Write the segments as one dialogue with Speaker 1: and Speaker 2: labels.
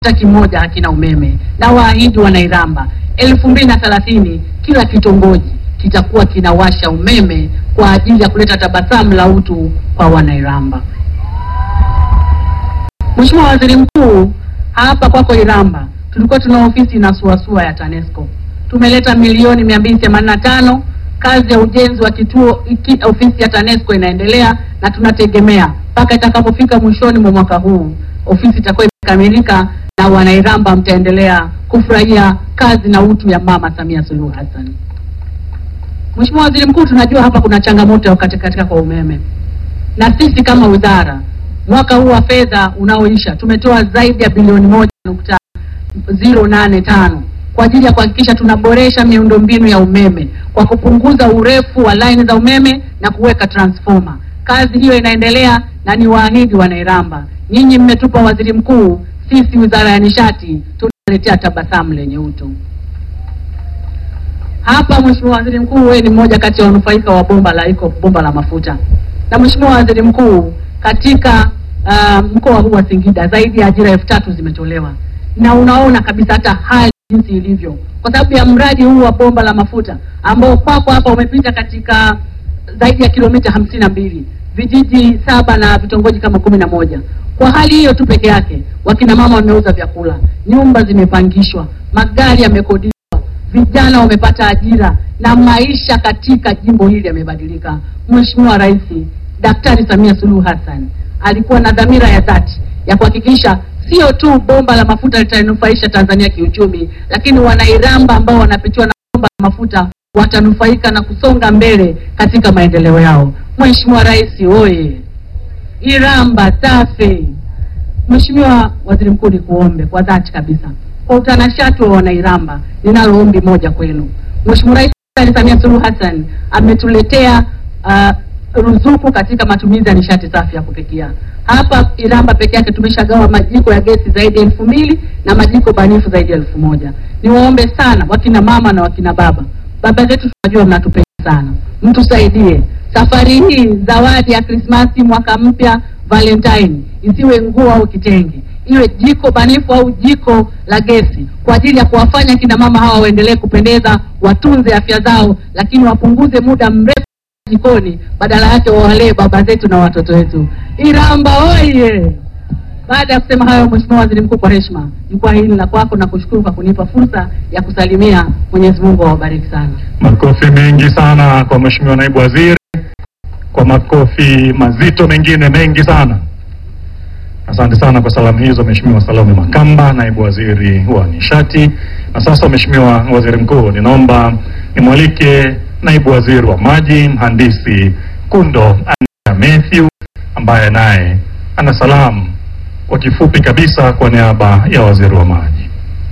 Speaker 1: hata kimoja hakina umeme, na waahidi Wanairamba elfu mbili na thelathini kila kitongoji kitakuwa kinawasha umeme kwa ajili ya kuleta tabasamu la utu kwa Wanairamba. Mheshimiwa Waziri Mkuu, hapa kwako Iramba tulikuwa tuna ofisi inasuasua ya TANESCO. Tumeleta milioni mia mbili themanini na tano. Kazi ya ujenzi wa kituo iki, ofisi ya TANESCO inaendelea na tunategemea mpaka itakapofika mwishoni mwa mwaka huu ofisi itakuwa imekamilika na Wanairamba mtaendelea kufurahia kazi na utu ya Mama Samia Suluhu Hassan. Mheshimiwa Waziri Mkuu, tunajua hapa kuna changamoto ya kukatika kwa umeme, na sisi kama wizara mwaka huu wa fedha unaoisha tumetoa zaidi ya bilioni moja nukta zero nane tano kwa ajili ya kuhakikisha tunaboresha miundombinu ya umeme kwa kupunguza urefu wa laini za umeme na kuweka transformer. Kazi hiyo inaendelea na ni waahidi Wanairamba, nyinyi mmetupa waziri mkuu, sisi wizara ya nishati tunaletea tabasamu lenye utu. Hapa Mheshimiwa Waziri Mkuu, wewe ni mmoja kati ya wanufaika wa bomba la iko bomba la mafuta. Na Mheshimiwa Waziri Mkuu, katika uh, mkoa huu wa Singida zaidi ya ajira elfu tatu zimetolewa, na unaona kabisa hata hali jinsi ilivyo kwa sababu ya mradi huu wa bomba la mafuta ambao kwako hapa umepita katika zaidi ya kilomita hamsini na mbili vijiji saba na vitongoji kama kumi na moja. Kwa hali hiyo tu peke yake, wakina mama wameuza vyakula, nyumba zimepangishwa, magari yamekodishwa vijana wamepata ajira na maisha katika jimbo hili yamebadilika. Mheshimiwa Rais Daktari Samia Suluhu Hassan alikuwa na dhamira ya dhati ya kuhakikisha sio tu bomba la mafuta litanufaisha Tanzania kiuchumi, lakini Wanairamba ambao wanapitiwa na bomba la mafuta watanufaika na kusonga mbele katika maendeleo yao. Mheshimiwa Rais oye! Iramba safi! Mheshimiwa Waziri Mkuu, nikuombe kwa dhati kabisa kwa utanashati wa Wanairamba, ninalo ombi moja kwenu. Mheshimiwa Rais Daktari Samia Suluhu Hassan ametuletea uh, ruzuku katika matumizi ya nishati safi ya kupikia. Hapa Iramba peke yake tumeshagawa majiko ya gesi zaidi ya elfu mbili na majiko banifu zaidi ya elfu moja. Niwaombe sana wakina mama na wakina baba, baba zetu tunajua mnatupenda sana, mtusaidie safari hii. Zawadi ya Krismasi, mwaka mpya, Valentine isiwe nguo au kitenge iwe jiko banifu au jiko la gesi kwa ajili ya kuwafanya kina mama hawa waendelee kupendeza, watunze afya zao, lakini wapunguze muda mrefu jikoni, badala yake wawalee baba zetu na watoto wetu. Iramba oye! Baada ya kusema hayo, Mheshimiwa Waziri Mkuu, kwa heshima, jukwaa hili la kwako na kushukuru kwa kunipa fursa ya kusalimia. Mwenyezi Mungu awabariki sana.
Speaker 2: Makofi mengi sana kwa Mheshimiwa Naibu Waziri, kwa makofi mazito mengine mengi sana. Asante sana kwa salamu hizo Mheshimiwa Salome Makamba, Naibu Waziri wa Nishati. Na sasa Mheshimiwa Waziri Mkuu, ninaomba nimwalike Naibu Waziri wa Maji, Mhandisi Kundo Ania Mathew ambaye naye ana salamu kwa kifupi kabisa kwa niaba ya Waziri wa Maji.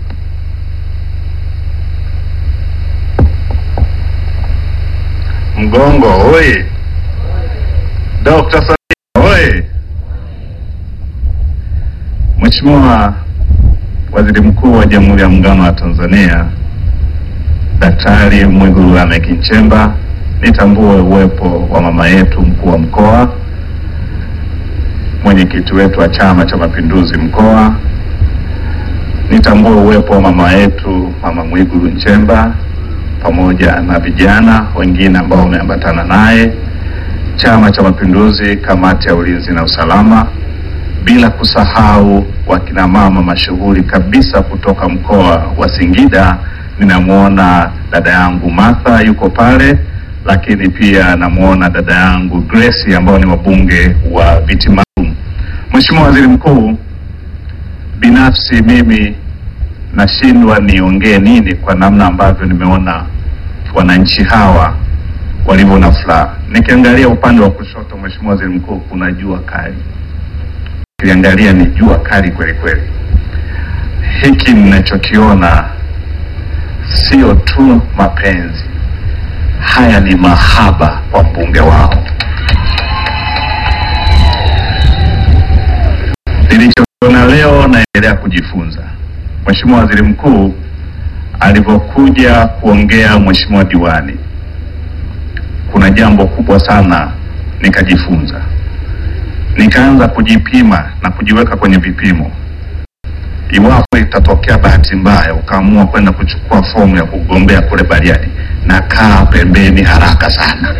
Speaker 3: Mgongo oye! Dr. Samia oye! Mheshimiwa Waziri Mkuu wa Jamhuri ya Muungano wa Tanzania Daktari Mwigulu Lameck Nchemba, nitambue uwepo wa mama yetu mkuu wa mkoa, mwenyekiti wetu wa Chama cha Mapinduzi mkoa, nitambue uwepo wa mama yetu Mama Mwigulu Nchemba pamoja na vijana wengine ambao wameambatana naye, Chama cha Mapinduzi, kamati ya ulinzi na usalama, bila kusahau wakina mama mashuhuri kabisa kutoka mkoa wa Singida. Ninamwona dada yangu Martha yuko pale, lakini pia namwona dada yangu Grace ambao ni wabunge wa viti maalum. Mheshimiwa Waziri Mkuu, binafsi mimi nashindwa niongee nini kwa namna ambavyo nimeona wananchi hawa walivyo na furaha. Nikiangalia upande wa kushoto, Mheshimiwa Waziri Mkuu, kuna jua kali, ukiangalia ni jua kali kweli kweli. Hiki ninachokiona sio tu mapenzi, haya ni mahaba kwa mbunge wao. Nilichokiona leo naendelea kujifunza. Mheshimiwa Waziri Mkuu alivyokuja kuongea Mheshimiwa diwani, kuna jambo kubwa sana nikajifunza, nikaanza kujipima na kujiweka kwenye vipimo. iwapo itatokea bahati mbaya ukaamua kwenda kuchukua fomu ya kugombea kule Bariadi, na kaa pembeni haraka sana.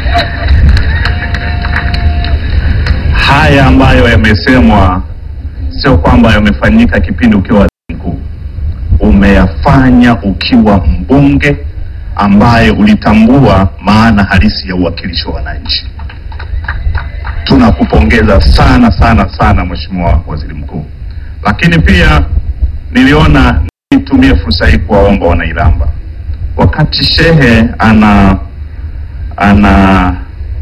Speaker 3: Haya ambayo yamesemwa sio kwamba yamefanyika kipindi ukiwa waziri mkuu, umeyafanya ukiwa mbunge ambaye ulitambua maana halisi ya uwakilishi wa wananchi. Tunakupongeza sana sana sana Mheshimiwa Waziri Mkuu, lakini pia niliona nitumie fursa hii kuwaomba wanailamba, wakati shehe ana ana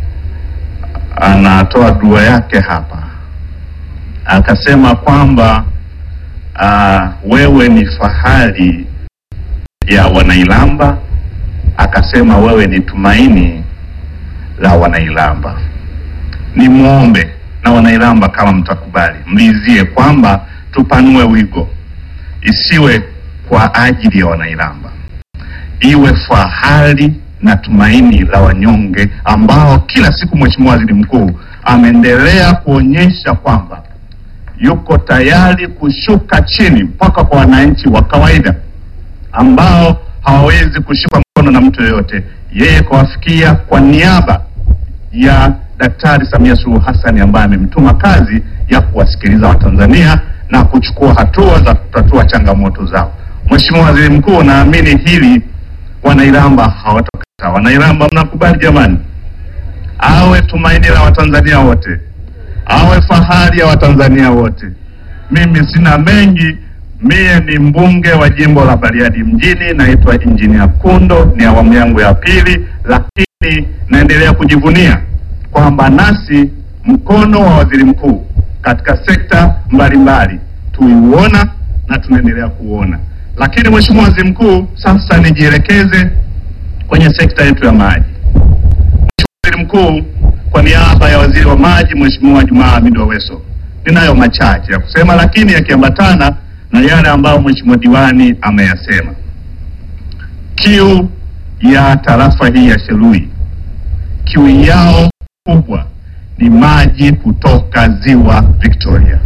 Speaker 3: anatoa dua yake hapa, akasema kwamba uh, wewe ni fahari ya wanailamba, akasema wewe ni tumaini la wanailamba. Nimwombe na wanailamba, kama mtakubali, mlizie kwamba tupanue wigo, isiwe kwa ajili ya wanailamba, iwe fahari na tumaini la wanyonge ambao kila siku Mheshimiwa Waziri Mkuu ameendelea kuonyesha kwamba yuko tayari kushuka chini mpaka kwa wananchi wa kawaida ambao hawawezi kushikwa mkono na mtu yoyote, yeye kawafikia kwa niaba ya Daktari Samia Suluhu Hassan ambaye amemtuma kazi ya kuwasikiliza Watanzania na kuchukua hatua za kutatua changamoto zao. Mheshimiwa Waziri Mkuu, naamini hili wanairamba hawatakataa. Wanairamba mnakubali jamani? Awe tumaini la Watanzania wote, awe fahari ya Watanzania wote. Mimi sina mengi, mie ni mbunge wa jimbo la Bariadi mjini, naitwa Injinia Kundo, ni awamu yangu ya pili, lakini naendelea kujivunia kwamba nasi mkono wa waziri mkuu katika sekta mbalimbali tuiuona na tunaendelea kuuona. Lakini Mheshimiwa Waziri Mkuu, sasa nijielekeze kwenye sekta yetu ya maji. Mheshimiwa Waziri Mkuu, kwa niaba ya Waziri wa Maji Mheshimiwa Jumaa Hamid Aweso, ninayo machache ya kusema, lakini yakiambatana na yale ambayo Mheshimiwa diwani ameyasema. Kiu ya tarafa hii ya Shelui, kiu yao kubwa ni maji kutoka ziwa Victoria.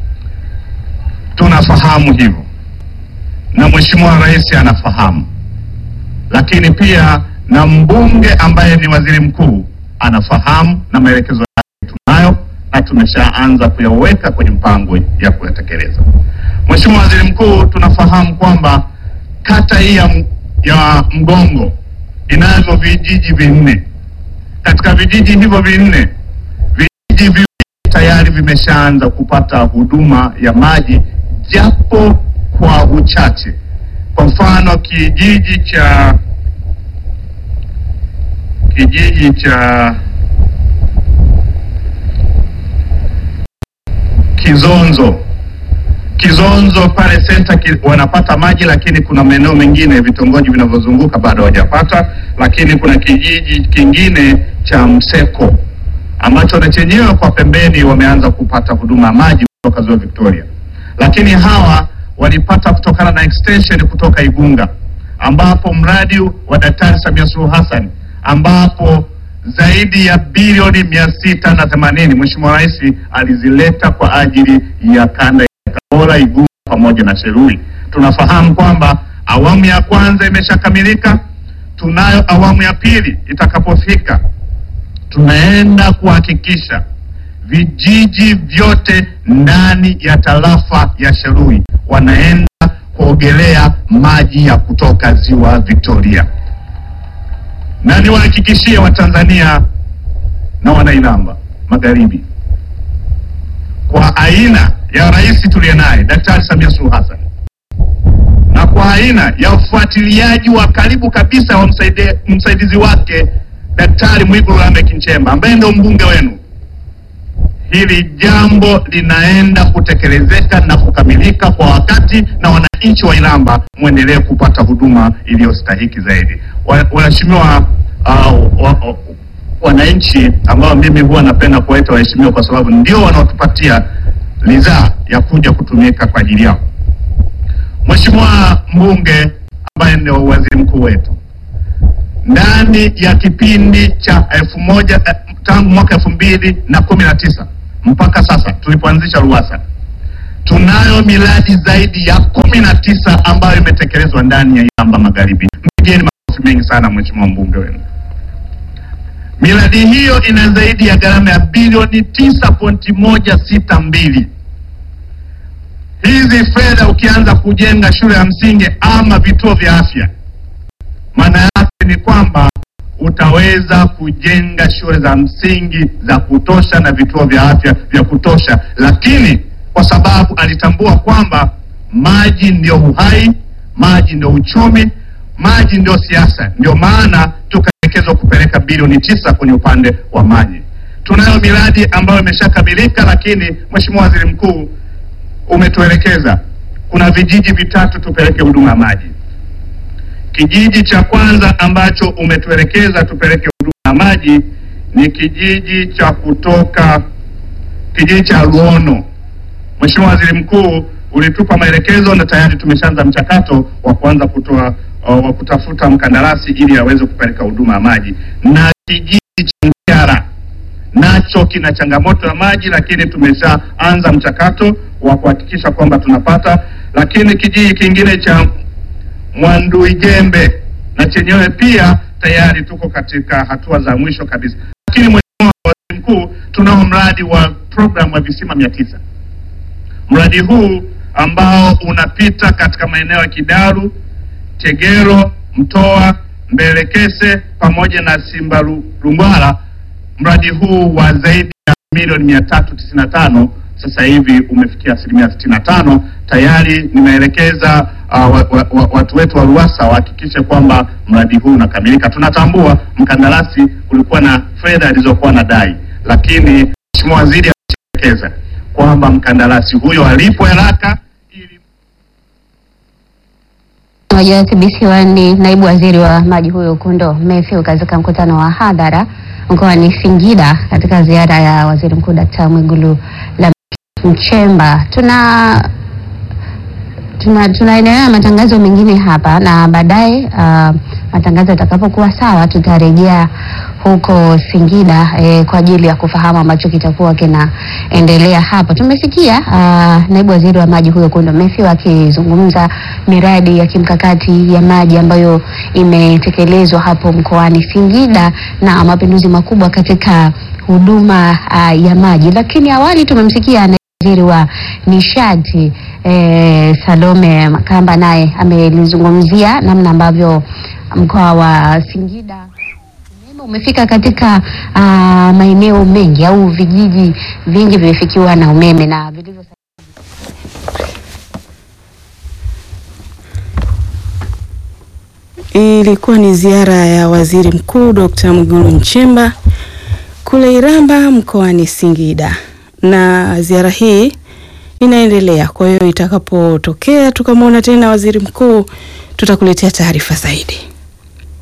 Speaker 3: Tunafahamu hivyo na Mheshimiwa Rais anafahamu, lakini pia na mbunge ambaye ni waziri mkuu anafahamu, na maelekezo yake tunayo na tumeshaanza kuyaweka kwenye mpango ya kuyatekeleza. Mheshimiwa Waziri Mkuu, tunafahamu kwamba kata hii ya, M- ya Mgongo inavyo vijiji vinne. Katika vijiji hivyo vinne, vijiji viwili tayari vimeshaanza kupata huduma ya maji japo kwa uchache. Kwa mfano kijiji cha kijiji cha Kizonzo Kizonzo pale senta ki, wanapata maji, lakini kuna maeneo mengine vitongoji vinavyozunguka bado hawajapata. Lakini kuna kijiji kingine cha Mseko ambacho na chenyewe kwa pembeni wameanza kupata huduma ya maji kutoka ziwa Victoria, lakini hawa walipata kutokana na extension kutoka Igunga, ambapo mradi wa Daktari Samia Suluhu Hassan ambapo zaidi ya bilioni mia sita na themanini Mheshimiwa Rais alizileta kwa ajili ya kanda ya Tabora, Igunga pamoja na Shelui. Tunafahamu kwamba awamu ya kwanza imeshakamilika, tunayo awamu ya pili itakapofika, tunaenda kuhakikisha vijiji vyote ndani ya tarafa ya Shelui wanaenda kuogelea maji ya kutoka ziwa Victoria, na niwahakikishie Watanzania na wanailamba magharibi, kwa aina ya rais tuliye naye Daktari Samia Suluhu Hassan na kwa aina ya ufuatiliaji wa karibu kabisa wa msaide, msaidizi wake Daktari Mwigulu Lameck Nchemba ambaye ndio mbunge wenu, hili jambo linaenda kutekelezeka na kukamilika kwa wakati, na wananchi wa Ilamba mwendelee kupata huduma iliyostahiki zaidi. Wa- Waheshimiwa uh, wa, wa, wananchi ambao mimi huwa napenda kuwaita waheshimiwa kwa sababu ndio wanaotupatia ridhaa ya kuja kutumika kwa ajili yao. Mheshimiwa mbunge ambaye ndio waziri mkuu wetu, ndani ya kipindi cha elfu moja eh, tangu mwaka elfu mbili na kumi na tisa mpaka sasa tulipoanzisha RUWASA tunayo miradi zaidi ya kumi na tisa ambayo imetekelezwa ndani ya Iramba Magharibi. Mpigeni makofi mengi sana mheshimiwa mbunge wenu. Miradi hiyo ina zaidi ya gharama ya bilioni tisa pointi moja sita mbili. Hizi fedha ukianza kujenga shule ya msingi ama vituo vya afya, maana yake ni kwamba utaweza kujenga shule za msingi za kutosha na vituo vya afya vya kutosha, lakini kwa sababu alitambua kwamba maji ndio uhai, maji ndio uchumi, maji ndio siasa, ndio maana tukaelekezwa kupeleka bilioni tisa kwenye upande wa maji. Tunayo miradi ambayo imeshakamilika, lakini Mheshimiwa Waziri Mkuu umetuelekeza kuna vijiji vitatu tupeleke huduma ya maji. Kijiji cha kwanza ambacho umetuelekeza tupeleke huduma ya maji ni kijiji cha kutoka kijiji cha Luono. Mheshimiwa Waziri Mkuu, ulitupa maelekezo na tayari tumeshaanza mchakato wa kuanza kutoa uh, wa kutafuta mkandarasi ili aweze kupeleka huduma ya maji, na kijiji cha Ngara nacho kina changamoto ya maji, lakini tumeshaanza mchakato wa kuhakikisha kwamba tunapata. Lakini kijiji kingine cha Mwanduijembe na chenyewe pia tayari tuko katika hatua za mwisho kabisa. Lakini Mheshimiwa Waziri Mkuu, tunao mradi wa programu wa visima mia tisa. Mradi huu ambao unapita katika maeneo ya Kidaru, Tegero, Mtoa, Mbelekese pamoja na Simbalungwala. Mradi huu wa zaidi ya milioni mia tatu tisini na tano sasa hivi umefikia asilimia sitini na tano tayari. Nimeelekeza uh, wa, wa, wa, watu wetu wa RUWASA wahakikishe kwamba mradi huu unakamilika. Tunatambua mkandarasi kulikuwa na fedha alizokuwa na dai, lakini Mheshimiwa Waziri ameelekeza kwamba mkandarasi huyo alipwe haraka ili
Speaker 4: Moja TBC ni naibu waziri wa maji huyo Kundo Mathew katika mkutano wa hadhara mkoani Singida katika ziara ya waziri mkuu Dkt. Mwigulu Nchemba. Tuna tuna tunaendelea na matangazo mengine hapa na baadaye uh, matangazo yatakapokuwa sawa tutarejea huko Singida eh, kwa ajili ya kufahamu ambacho kitakuwa kinaendelea hapo. Tumesikia uh, naibu waziri wa maji huyo Kundo Mathew akizungumza miradi ya kimkakati ya maji ambayo imetekelezwa hapo mkoani Singida na mapinduzi makubwa katika huduma uh, ya maji, lakini awali tumemsikia waziri wa nishati eh, Salome Makamba naye amelizungumzia namna ambavyo mkoa wa Singida umeme umefika katika uh, maeneo mengi au vijiji vingi vimefikiwa na umeme na vilivyo
Speaker 5: Ilikuwa ni ziara ya waziri mkuu Dr. Mwigulu Nchemba kule Iramba mkoani Singida, na ziara hii inaendelea. Kwa hiyo itakapotokea tukamwona tena waziri mkuu, tutakuletea taarifa zaidi.